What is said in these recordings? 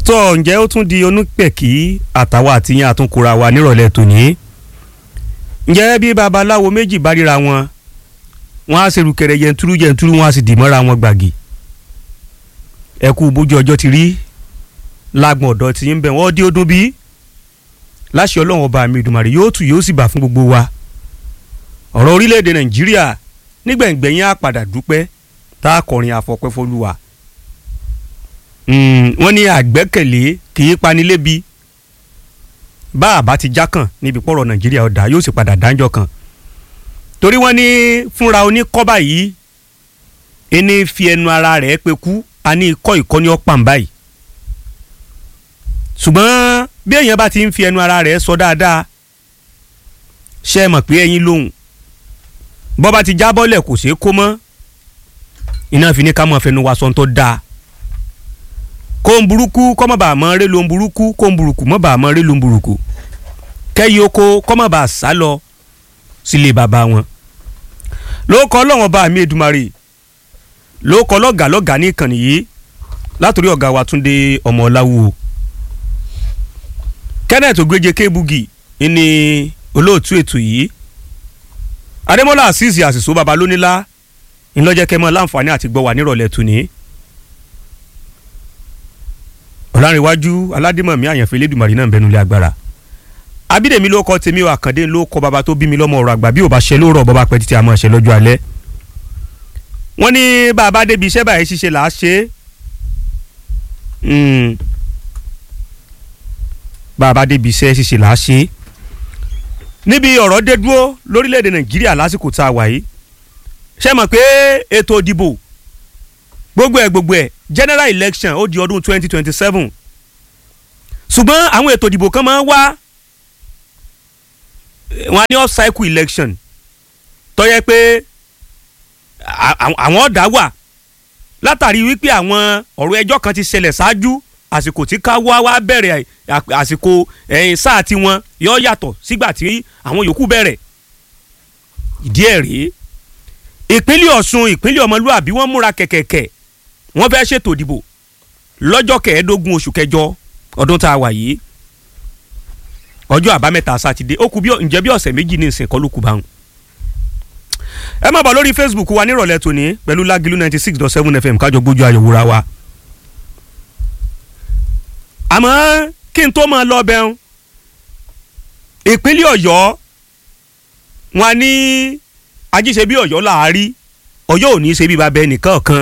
tó ǹjẹ́ ó tún di onípẹ̀kì àtàwọn àtìyàn àtúnkura wa nírọ̀lẹ́ tòní ǹjẹ́ bí babaláwo méjì bá ríra wọn wọn á ṣerú kẹrẹ yẹntúrú yẹntúrú wọn á sì dì mọ́ra wọn gbàgì ẹkú bójú ọjọ́ ti rí lágbọ̀n ọ̀dọ́ tí ń bẹ̀ wọ́n dé ọdún bí láṣẹ ọlọ́run ọba mi ìdùmarè yóò tù yóò sì bà fún gbogbo wa ọ̀rọ̀ orílẹ̀-èdè nàìjíríà nígbẹ̀ngbẹ̀yìn á padà dúpẹ́ tá a kọrin àfọpẹ́ fọlúwa wọ́n ní àgbẹ́kẹ̀lé kì í panilébi bá a bá ti já kàn níbi pọ̀rọ̀ nàìjíríà ọ̀dà yóò sì padà dáńjọ́ kan torí wọ́n ní fúnra oníkọ́bà yìí ẹni fi ẹnu ara rẹ̀ pé kú a ní ikọ́ ìkọ́ni ọ̀pàm báyìí ṣùgbọ́n bí èèyàn bá ti ń fi ẹnu ara rẹ̀ sọ dáadáa ṣe é mọ̀ pé ẹyin lóhùn bọ́ bá ti jábọ́lẹ̀ kò ṣeé kó mọ́ iná fi ní ká mọ̀ fẹnu wa sọ tó dáa kó ń burúkú kọ́ mọ̀ bá mọ́ ré ló ń burúkú kó ń burúkú mọ̀ bá mọ́ ré ló ń burúkú kẹ́yìí oko kọ́ mọ̀ bá sá lọ sílé bàbá wọn ló kọ́ lọ́wọ́n bá mi Èdùmàrè ló kọ́ lọ́gàá lọ́gàá ní ìkànnì yìí látòrí ọ̀gá wa Túndé ọmọ ọ̀làwù Kenneth Ogbeje Kebugi ní olóòtú ètò yìí Adémọ́lá Azeez àṣìṣó baba lónílá ńlọ́jẹ́ kẹ́mọ́ láǹfààní àti gbọ́ wà nírọ̀lẹ́ tòní ọ̀làǹrẹ̀wájú aládìmọ̀mí àyànfẹ́ lẹ́dùnmarì náà ń bẹnu ilé agbára abídèmí ló kọ́ tèmi àkàndé ló kọ́ baba tó bí mi lọ́mọ ọ̀rọ̀ àgbà bí ò bá ṣe lóòrọ̀ bọ́ba pẹ́ títí àmọ́ ṣe lọ́jọ́ alẹ́ wọ́n ní bàbá débi iṣẹ́ báyìí ṣiṣẹ́ là á ṣe é bàbá débi iṣẹ́ ṣiṣẹ́ là á ṣe é níbi ọ̀rọ̀ dé dúró lórílẹ̀‐èdè nàìjíríà lásìkò tá a wà yìí ṣe mọ̀ pé ètò ìdìbò gbogbo ẹ̀ gbogbo ẹ̀ general election ó di ọdún twenty twenty seven ṣùgbọ́n àwọn ètò ìdìbò kan máa ń wá wọn á ní off cycle election tó yẹ pé àwọn ọ̀dà wà látàrí wípé àwọn ọ̀rọ̀ ẹjọ́ kan ti ṣẹlẹ̀ ṣáájú àsìkò tí ká wá wá bẹ̀rẹ̀ àsìkò ẹ̀yìn sáà tiwọn yọ yàtọ̀ sígbà tí àwọn yòókù bẹ̀rẹ̀ ìdí ẹ̀ rèé ìpínlẹ̀ Ọ̀ṣun ìpínlẹ̀ ọmọlúàbí wọ́n múra kẹ̀kẹ̀kẹ̀ wọ́n fẹ́ ṣètò ìdìbò lọ́jọ́ kẹẹ̀ẹ́dógún oṣù kẹjọ ọdún tá a wà yìí ọjọ́ àbámẹ́ta sátidé ó kù bí ǹjẹ́ bí ọ̀sẹ̀ méjì ní ìsìn kọ́ ló kù báwọn. ẹ má bọ̀ lórí Facebook wa nírọ̀lẹ́ tòní pẹ̀lú Lágìlú ninety six dot seven FM kájọ gbójú ayọ̀wòra wa. àmọ́ kí n tó máa lọ bẹ́ẹ̀ ìpínlẹ̀ Ọ̀yọ́ wọn ní ajíṣe bí Ọ̀yọ́ làárí Ọ̀yọ́ ò ní í ṣe bí babẹ nìkan kan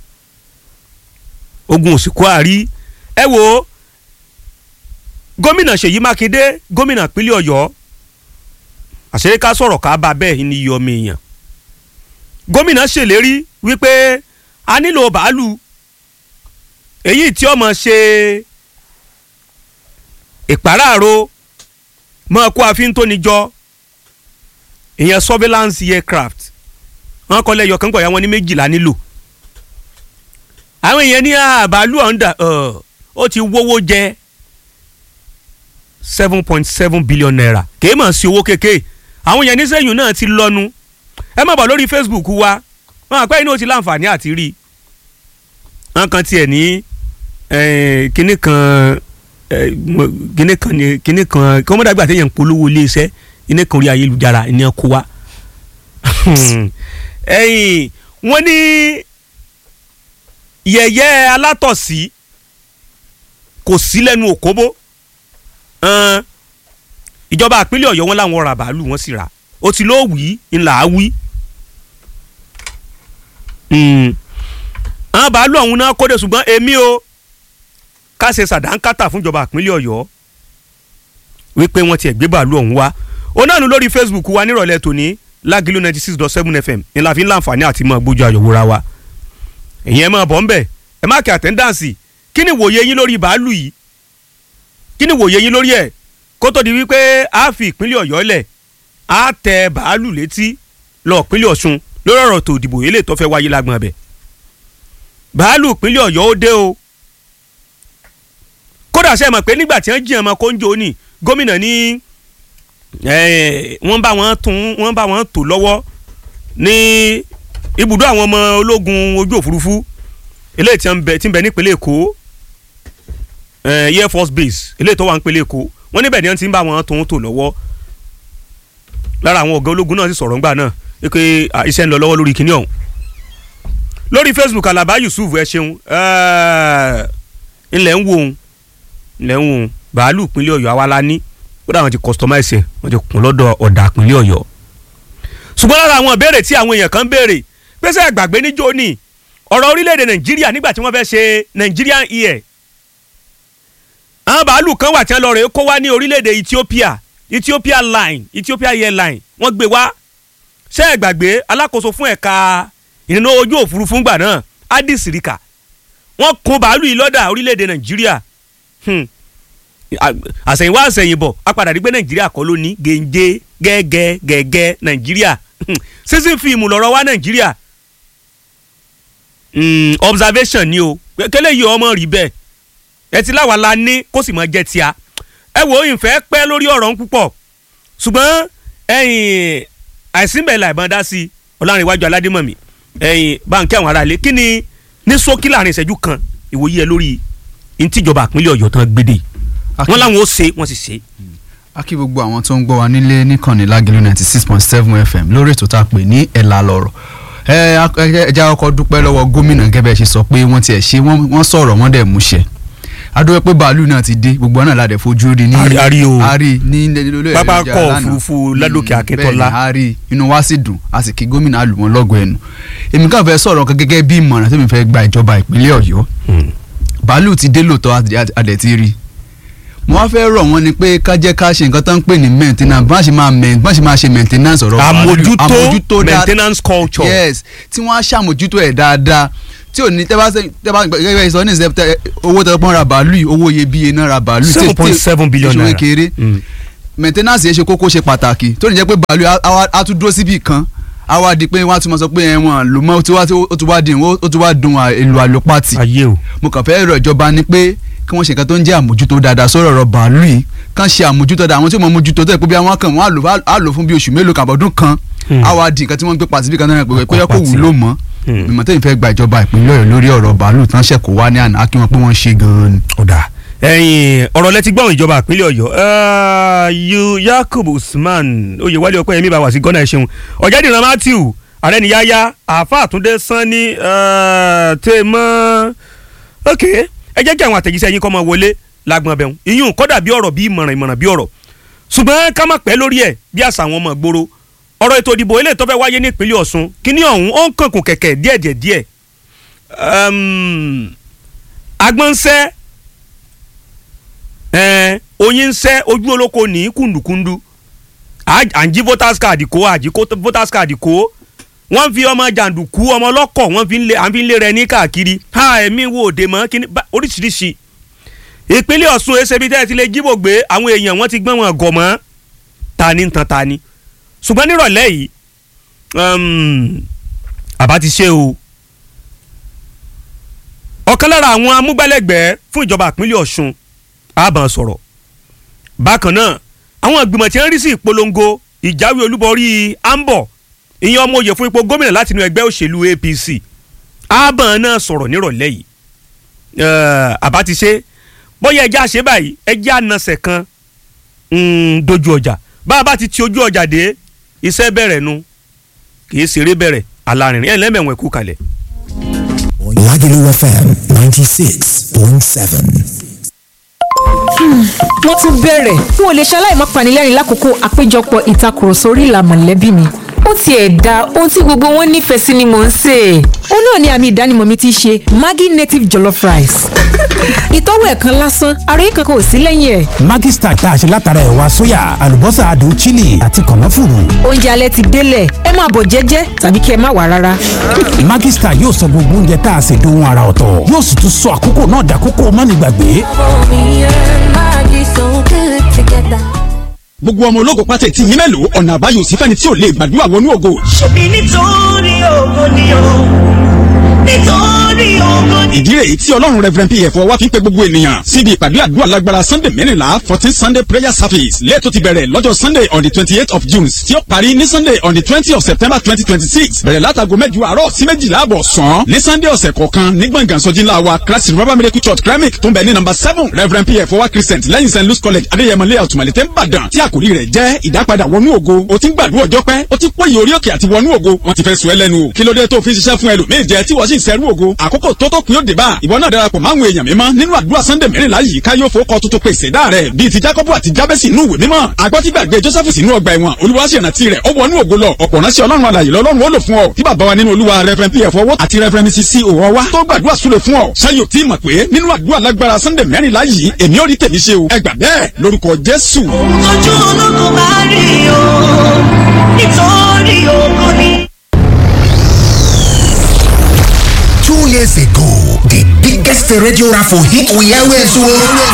ogun òsìkú àárí ẹ wo gómìnà Ṣèyí Mákindé gómìnà ìpínlẹ̀ Ọ̀yọ́ àṣírí ká sọ̀rọ̀ ká bá bẹ́ẹ̀ ní iye ọmọ èèyàn gómìnà ṣèlérí wípé a nílò bàálù èyí tí ọmọ ṣe ìpàráàrò mọ́ kó àfin tó níjọ ìyẹn surveillance aircraft wọn kọ́ lẹ́yọ̀ kan gbọ̀yà wọn ní méjìlá nílò àwọn èèyàn ní àbálù ọ̀ǹda ó ti wówó jẹ seven point seven billion naira kì í mọ̀ sí owó kékeré àwọn èèyàn nísẹ́yìn náà ti lọ́nu ẹ má bọ̀ lórí Facebook wa wọn àpẹ́ inú ó ti láǹfààní àti rí wọn kan tiẹ̀ ní kinní kan kinní kan kinní kan kí wọ́n mọ̀ dàgbà téèyàn ń polówó iléeṣẹ́ iná kan orí ayélujára ní ẹ kó wa ẹ̀yìn wọ́n ní yẹ̀yẹ́ alátọ̀sí kò sí lẹ́nu òkóbó ìjọba àpínlẹ̀ ọ̀yọ́ wọn làwọn ra bàálù wọn sì rà ó ti lóò wí ńlá wí. àwọn bàálù ọ̀hún náà kóde ṣùgbọ́n èmi o ká ṣe sàdánkátà fún ìjọba àpínlẹ̀ ọ̀yọ́ wípé wọ́n ti ẹ̀ gbé bàálù ọ̀hún wá onáàánú lórí Facebook wa nírọ̀lẹ́ tòní Lágìlú ninety six dot seven FM ní la fi ń láǹfààní àti mọ̀ gbójú àyọ̀wòra wa ìyẹn máa bọ̀ ń bẹ̀ ẹ má kí àtẹ́ńdáǹsì kí ni wòye yín lórí bàálù yìí kí ni wòye yín lórí ẹ̀ kó tó di wípé a fi ìpínlẹ̀ ọ̀yọ́ lẹ̀ a tẹ bàálù létí lọ ìpínlẹ̀ ọ̀ṣun lórí ọ̀rọ̀ tó dìbò yìí lè tó fẹ́ wáyé lágbọ̀n abẹ. bàálù ìpínlẹ̀ ọ̀yọ́ ó dé o kódà ṣe mọ̀ pé nígbà tí wọ́n jí ọmọ kóńjó ní gómìnà ní wọ́n bá wọn tún wọ́n bá wọn tò lọ́wọ́ ní ibùdó àwọn ọmọ ológun ojú òfurufú eléyìí tí ń bẹ tí ń bẹ nípínlẹ̀ èkó eh, air force base eléyìí tó wà ń pele èkó wọ́n níbẹ̀ ni wọ́n ti ń bá wọn tó ń tò lọ́wọ́ lára àwọn ọ̀gá ológun náà sì sọ̀rọ̀ ńgbà náà pé ah, iṣẹ́ ń lọ lọ́wọ́ lórí kinní ọ̀hún lórí facebook alaba yusuf ẹ ṣeun eh, ńlẹ̀ ń wo òun ńlẹ̀ ń wo òun bàálù ìpínlẹ̀ ọ̀yọ́ àwa la ní kódà wọ́n ti customize ẹ̀ wọ́n ti kún lọ́dọ̀ ọ̀dà ìpínlẹ̀ ọ̀yọ́ ṣùgbọ́n lára àwọn ìbéèrè tí àwọn èèyàn kan béèrè pèsè àgbàgbé níjó ní ọ̀rọ̀ orílẹ̀-èdè nàìjíríà nígbà tí wọ́n fẹ́ ṣe nigerian year àwọn bàálù kan wà tí wọ́n lọ rè kó wá ní orílẹ̀-èdè ethiopia ethiopia line ethiopia airline wọ́n gbé wá ṣé ẹ gbàgbé alákòóso fún ẹ̀ka ìrìnnà ojú òfurufú ńgbà náà addis rika wọ́n kun bàálù yìí lọ́dà orílẹ̀-èdè nàìjíríà Hmm. À- àsẹ̀yìnwá àsẹ̀yìnbọ̀ a padà rí pé nàìjíríà kọ́ ló ní gèǹjẹ gẹ́gẹ́ gẹ́gẹ́ nàìjíríà Hmm. sísìn fíìmù lọ́rọ̀ wá nàìjíríà Hmm, observation ni o kẹlẹ́ yìí ọmọ rí bẹ́ẹ̀ ẹ ti láwa la ní kó sì mọ jẹ́ tíá ẹ wo ìfẹ́ pẹ́ lórí ọ̀rọ̀ ń púpọ̀ ṣùgbọ́n ẹ̀yìn àìsínbẹ̀ làìbọn dá sí ọlárìnwájú aládémọ̀mí ẹ̀yìn báńkì àwọn aráalé kí ni ní ṣókí láàrin ìṣẹ́jú kan ìwòye ẹ lórí ntíjọba àpínlẹ̀ ọ̀yọ́ tán gbédè wọ́n láwọn ó ṣe wọ́n sì ṣe. a kí gbogbo àwọn tó ń gbọ́ wa nílé níkànnì lágẹ̀lú ninety six point seven fm lórí ètò tá a pè ní ẹ̀là lọ̀rọ̀ ẹ ẹ jẹ́ ọkọ̀ dúpẹ́ lọ́wọ́ gómìnà gẹ́gẹ́ ṣe sọ pé wọ́n tiẹ̀ ṣe wọ́n wọ́n sọ̀rọ̀ wọ́n dẹ̀ múṣẹ adúpẹ́ pé bàálù náà ti dé gbogbo náà ládẹ̀ fojú rí ní Ari- ari o. ari ní lórí ẹ̀rọ Pápákọ̀ ìjà lánàá. òfurufú Ládòkè Mm, Akíntọ́lá. bẹ́ẹ̀ ni ari inú wa sì dùn a sì kí gómìnà àlùmọ́ lọ́gọ̀ ẹnu èmi kàn fẹ́ sọ̀rọ̀ kan gẹ́gẹ́ bí ìmọ̀ràn tó mi fẹ́ gba ìjọba ìpínlẹ̀ ọ̀yọ́ bàálù ti dé lóòótọ́ àti- adẹ̀ ti rí mo wá fẹ́ rọ̀ wọ́n ni pé ká jẹ́ ká ṣe nǹkan tó ń pè ní maintenance bá ṣe máa main- bá ṣe máa ṣe maintenance ọ̀rọ̀ bàálù. àmójútó dáa- maintenance culture. yes tí wọ́n á ṣàmójútó ẹ̀ dáadáa tí ò ní tẹ́ bá ṣe- tẹ́ bá gẹ́gẹ́ bí sọ ní ìṣẹ́ tẹ́- owó tẹ́ pọ́n ra bàálù yìí owó iyebíye náà ra bàálù tí- seven point tí- seven billion ìṣòro naira. kéré Mm. maintenance yẹn ṣe kókó ṣe pàtàkì tó ní jẹ́ pé bàálù á- á wá- á tún dúró síbì kan á wá di pé wọ́n á tún máa sọ pé ẹ̀wọ̀n ló mọ́ ó ti wá ó ti wá di ó ti wá dun èlò àlòpàtì ayé o. mo kàn fẹ́ rọ̀ ìjọba ni pé kí wọ́n ṣe nǹkan tó ń jẹ́ àmójútó dáadáa sọ̀rọ̀ ọ̀rọ̀ bàálù yìí kàn ṣe àmójútó dáadáa àwọn tí wọ́n mójútó tó yẹ pé bí àwọn kan wọ́n á lò á lò fún bí oṣù mélòó kan àbọ̀dún kan Hmm. á wá di nǹkan tí wọ́n ń gbé pàṣípì kan náà pé pé yẹ kó Pàtì. wúlò mọ́ Hmm. ìmọ̀ tẹ́yìn fẹ́ gba ìjọba ìpínlẹ̀ ọ̀yọ́ lórí ọ̀rọ̀ bàálù tán ṣẹ̀kọ̀ wá ní àná kí wọ́n pé wọ́n ṣe gan-an ni. ọ̀dà ẹ̀yìn ọ̀rọ̀ lẹ́tí gbọ́n ìjọba ìpínlẹ̀ ọ̀yọ́ eh, yu yakub usman oyèwálé ọpẹ́ yẹmí bá wà sí gọ́nà ẹ̀ṣẹ̀hún ọ̀jẹ̀dìran matthew àrẹ́niyáyá àáfà àtúndé sanni tèmọ́ ok ẹ jẹ́ kí àwọn àtẹ̀jíṣẹ́ yín kọ́ mọ wọlé lágbọ̀n ọbẹ̀ wọn ìyún kọ́dà bí ọ̀rọ̀ bí ìmọ̀ràn ìmọ̀ràn bí ọ̀rọ̀ ṣùgbọ́n ká má pẹ́ lórí ẹ̀ bí àṣà àwọn ọmọ ìgboro ọ̀rọ̀ ètò ìdìbò eléyìí tó fẹ́ wáyé ní ìpínlẹ̀ ọ̀ṣun kíní ọ̀hún ó ń kankun kẹ̀kẹ́ díẹ̀díẹ̀ díẹ̀ agbọ̀nsẹ́ ẹ̀ẹ́n oyin ń sẹ́ ojú olóko ní kùndùkùndù à- à ń jí voters card kó àjí kó voters card kó wọ́n fi ọmọ jàǹdùkú ọmọ ọlọ́kọ̀ wọ́n fi ń lé à ń fi ń lé rẹ ní káàkiri ha ẹ̀mí wo òde mọ́ kíní bá- oríṣiríṣi ìpínlẹ̀ ọ̀ṣun ẹsẹ̀bí tẹ́ ẹ ti lè jíbò gbé àwọn èèyàn wọ́n ti gbọ́n wọn gọ̀ mọ́ ta ni ń tan ta ni ṣùgbọ́n nírọ̀lẹ́ yìí um, àbá ti ṣe o ọ̀kan lára àwọn amúgbálẹ́gbẹ̀ẹ́ fún ìjọba ìpínlẹ̀ ọ̀ṣun àbàn sọ̀rọ̀ bákan náà àwọn ìgbìmọ̀ tí ń rí sí ìpolongo ìjáwé olúborí ambo ìyẹn ọmọ òye fún ipò gómìnà láti inú ẹgbẹ́ òṣèlú apc àbàn náà sọ̀rọ̀ nírọ̀lẹ́ yìí Eh, àbá ti ṣe bóyá ẹjẹ́ àṣẹ báyìí ẹjẹ́ ànàṣẹ̀ kan mm, dojú ọjà bá a bá ti ti ojú ọjà dé iṣẹ́ bẹ̀rẹ̀ nu kì í ṣeré bẹ̀rẹ̀ alárinrin ẹ̀ lẹ́mẹ̀wọ̀n ẹ̀kú kalẹ̀. Lagelu FM 96.7. wọ́n tún bẹ̀rẹ̀ n ò lè ṣaláì má panilẹ́rìn lákòókò àpéjọpọ̀ ìtakùrọ̀sọ orí ìlà mọ̀lẹ́bí mi ó tiẹ̀ da ohun tí gbogbo wọn nífẹ̀ẹ́ sí ni mò ń sè é ó náà ni àmì ìdánimọ̀ mi ti ṣe Maggi native jollof rice ìtọ́wò ẹ̀kan lásán àròyé kankan ò sí lẹ́yìn ẹ̀ Maggi Star tá a ṣe látara ẹ̀wà sóyà àlùbọ́sà adùn chili àti kànáfùrù. oúnjẹ alẹ́ ti délẹ̀ ẹ máa bọ̀ jẹ́jẹ́ tàbí kí ẹ má wá rárá Maggi Star yóò sọ gbogbo oúnjẹ tá a ṣe dohun ara ọ̀tọ̀ yóò sì tún sọ àkókò náà dàkókò mánigbàgbé. Me and Maggie so good together. gbogbo ọmọ ológo pátá tí yín mélòó ọ̀nà àbáyọ sí fẹ́ni tí ò lè gbàdúrà wọnú ògo. ṣebí nítorí ògo ni o nítorí ìdí rèé tí ọlọ́run reverend pf wá fi ń pe gbogbo ènìyàn síbi ìpàdé àdúrà lágbára sunday mẹ́rìnlá fourteen sunday prayer service lẹ́ẹ̀tọ́ ti bẹ̀rẹ̀ lọ́jọ́ sunday on the twenty eight of june tí ó parí ní sunday on the twenty of september twenty twenty six bẹ̀rẹ̀ látago mẹ́jọ àárọ̀ sí méjìlá àbọ̀ sàn ní sunday ọ̀sẹ̀ kọ̀ọ̀kan ní gbọ̀ngàn sọ́jí ńlá wa christ revival miracle church kremik tó ń bẹ ní number seven reverend pf wá christian lẹ́yìn st louis college adéyẹmọ layout malete nìbàdàn tí àkòrí rẹ̀ jẹ́ ìdápadà wọnú ògo o ti ń gbàdúrà ọjọ́ pẹ́ o ti pòyì orí òkè àti wọnú ògo wọ́n ti fẹ́ sùn ẹ́ lẹ́nu o kí ló dé tó fi ń ṣiṣẹ́ fún ẹlòmíì jẹ tí wọ́n sì ń sẹ́rú ògo àkókò tó tó kún yóò dé bá ìwọ náà darapọ̀ máwọn èèyàn mímọ́ nínú àdúrà sunday mẹ́rìnlá yìí ká yóò fowókọ tuntun pèsè dá rẹ̀ bíi ti jacob àti jabesi inú ìwé mímọ́ agbọ́tígbàgbé joseph sínú ọgbà ẹ̀wọ̀n olùwàṣẹ̀rántí rẹ̀ ó wọnú ògo lọ ọ̀pọ̀ ránṣẹ́ ọlọ́run alàyè lọ́lọ́run ó lò fún ọ tí bàbá wa nínú olúwa reverend pf owó àti reverend mrs c òwò wa tó gbàdúrà súre fún ọ ṣáyò tí mọ̀ pé nínú àdúrà lágbára sunday mẹ́rìnlá yìí èmi ò rí tèmi ṣe o ẹ gbà bẹ́ẹ̀ lórúkọ jésù. ojú ológun bá rí o nítorí ogun ni. Two years ago, the biggest radio raffle hit we always won.